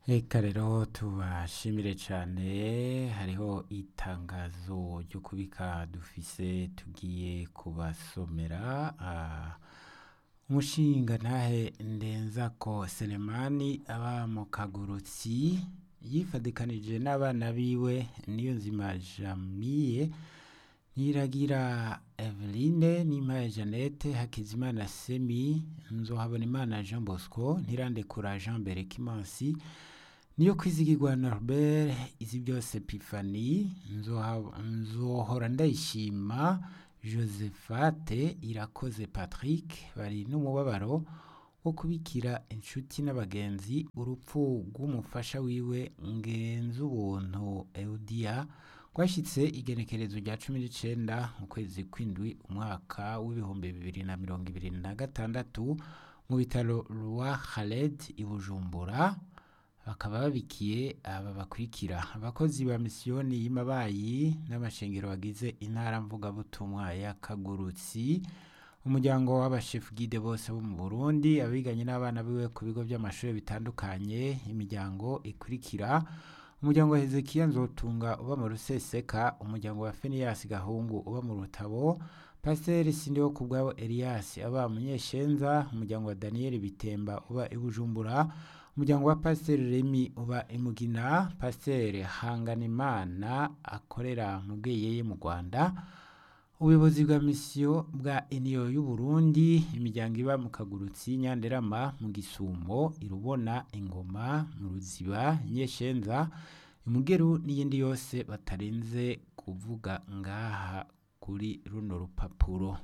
Eka rero tubashimire cane hariho itangazo ryo kubika dufise tugiye kubasomera ah, umushinga ntahe ndenzako Selemani aba mu kagurutsi yifadikanije n'abana biwe niyo nzima Jamie Niragira Eveline Nimpaye Jeannette Hakizimana Semi Nzohabonimana Jean Bosco Ntirandekura Jean Berekimansi niyo kwizigirwa Norbert izi byose Epifani Nzoha- Nzohora Ndayishima Josephate Irakoze Patrick bari n'umubabaro wo kubikira inshuti n'abagenzi urupfu rw'umufasha wiwe Ngenzubuntu Eudia rwashyitse igenekerezo rya cumi n'icenda mu kwezi kw'indwi umwaka w'ibihumbi bibiri na mirongo ibiri na gatandatu mu bitaro rwa Khaled i Bujumbura bakaba babikiye aba bakurikira abakozi ba misiyoni y'Imabayi n'amashengero bagize intara mvugabutumwa ya Kagurutsi umuryango w'abashefu gide bose bo mu Burundi abiganye n'abana biwe ku bigo by'amashuri bitandukanye imiryango ikurikira umuryango wa Hezekiya Nzotunga uba mu Ruseseka umuryango wa Fenias Gahungu uba mu Rutabo Pasiteri Sindiho kubwabo Elias aba Munyeshenza umuryango wa Daniel Bitemba uba i Bujumbura umuryango wa Pasiteri Remy uba i Mugina Pasiteri Hanganimana akorera mu Bweyeye mu Rwanda ubuyobozi bwa misiyo bwa eniyo y'uburundi imiryango iba mu kagurutsi nyanderama mu gisumo irubona ingoma mu ruziba nyeshenza imugeru n'iyindi yose batarenze kuvuga ngaha kuri runo rupapuro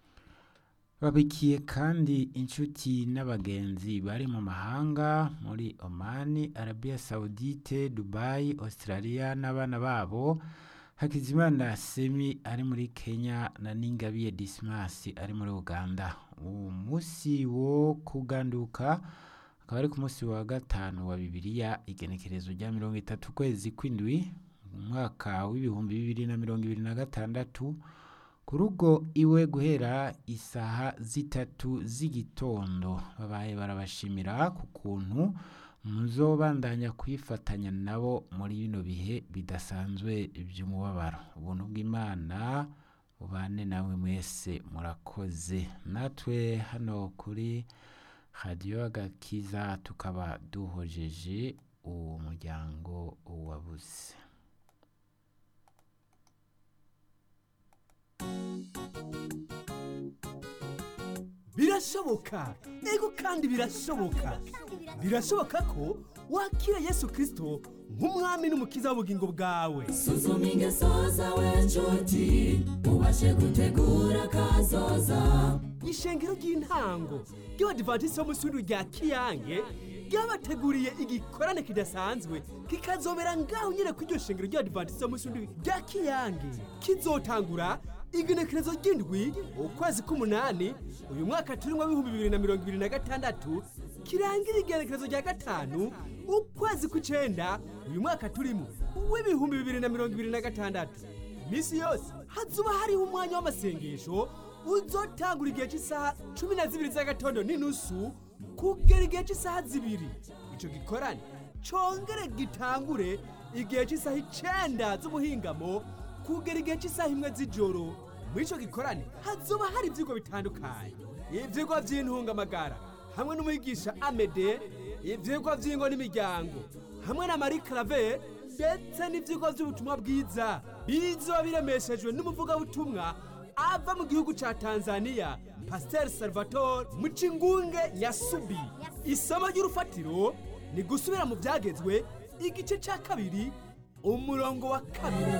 babikiye kandi inshuti n'abagenzi bari mu mahanga muri omani arabia saudite dubai australia n'abana babo Hakizimana Semi ari muri Kenya na Ningabiye Dismas ari muri Uganda. Uwo musi wo kuganduka akaba ari ku musi wa gatanu wa Bibiliya igenekerezo rya mirongo itatu kwezi kw'indwi umwaka w'ibihumbi bibiri na mirongo ibiri na gatandatu ku rugo iwe guhera isaha zitatu z'igitondo babaye barabashimira ku kuntu muzobandanya kwifatanya nabo muri bino bihe bidasanzwe by'umubabaro ubuntu bw'imana bubane namwe mwese murakoze natwe hano kuri radiyo agakiza tukaba duhojeje uwo muryango wabuze birashoboka ego kandi birashoboka birashoboka ko wakira yesu kirisito nk'umwami n'umukiza w'ubugingo bwawe suzuma ingeso zawe nshuti ubashe gutegura kazoza ishengero ry'intango ry'abadivantisiti bo mu ishuri rya kiyange ryabateguriye igikorane kidasanzwe kikazobera ngaho nyine ku iryo shengero ry'abadivantisiti bo mu ishuri rya kiyange kizotangura igenekerezo ry'indwi ukwezi k'umunani uyu mwaka turimo w'ibihumbi bibiri na mirongo ibiri na gatandatu kirangira igenekerezo rya gatanu ukwezi kw'icenda uyu mwaka turimo w'ibihumbi bibiri na mirongo ibiri na gatandatu iminsi yose hazuba hariho umwanya w'amasengesho uzotangura igihe cy'isaha cumi na zibiri z'agatondo n'inusu kugera igihe cy'isaha zibiri icyo gikorane congere gitangure igihe cy'isaha icenda z'umuhingamo kugera igihe cy'isaha imwe z'ijoro muri icyo gikorane hazoba hari ibyigwa bitandukanye ibyigwa by'intungamagara hamwe n'umwigisha amede ibyigwa by'ingo n'imiryango hamwe na marie clave ndetse n'ibyigwa by'ubutumwa bwiza bizoba biremeshejwe n'umuvugabutumwa ava mu gihugu cya tanzania pasiteri salvatore mucingunge yasubi isomo ry'urufatiro ni gusubira mu byagezwe igice cya kabiri umurongo wa kabiri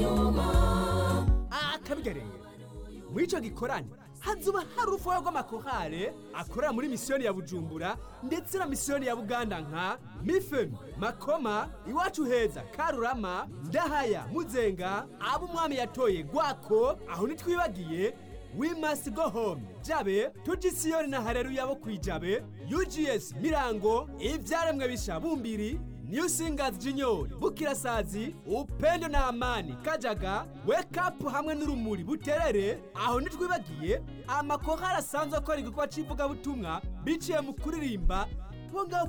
akabigareye muri icyo gikorane hazuba hari urufuha rw'amakorale akorera muri misiyoni ya bujumbura ndetse na misiyoni ya buganda nka mifemi makoma iwacu heza karurama ndahaya muzenga abo umwami yatoye gwako aho ntitwibagiye we must go home jabe tugisiyoni na hareruya bo kwijabe ugs mirango ibyaremwe bisha bumbiri New Singers Junior, Bukirasazi, Upendo na Amani, Kajaga, Wake Up hamwe n'urumuri buterere, aho ntitwibagiye amakorali asanzwe akora igikorwa cy'ivugabutumwa biciye mu kuririmba bo ngaho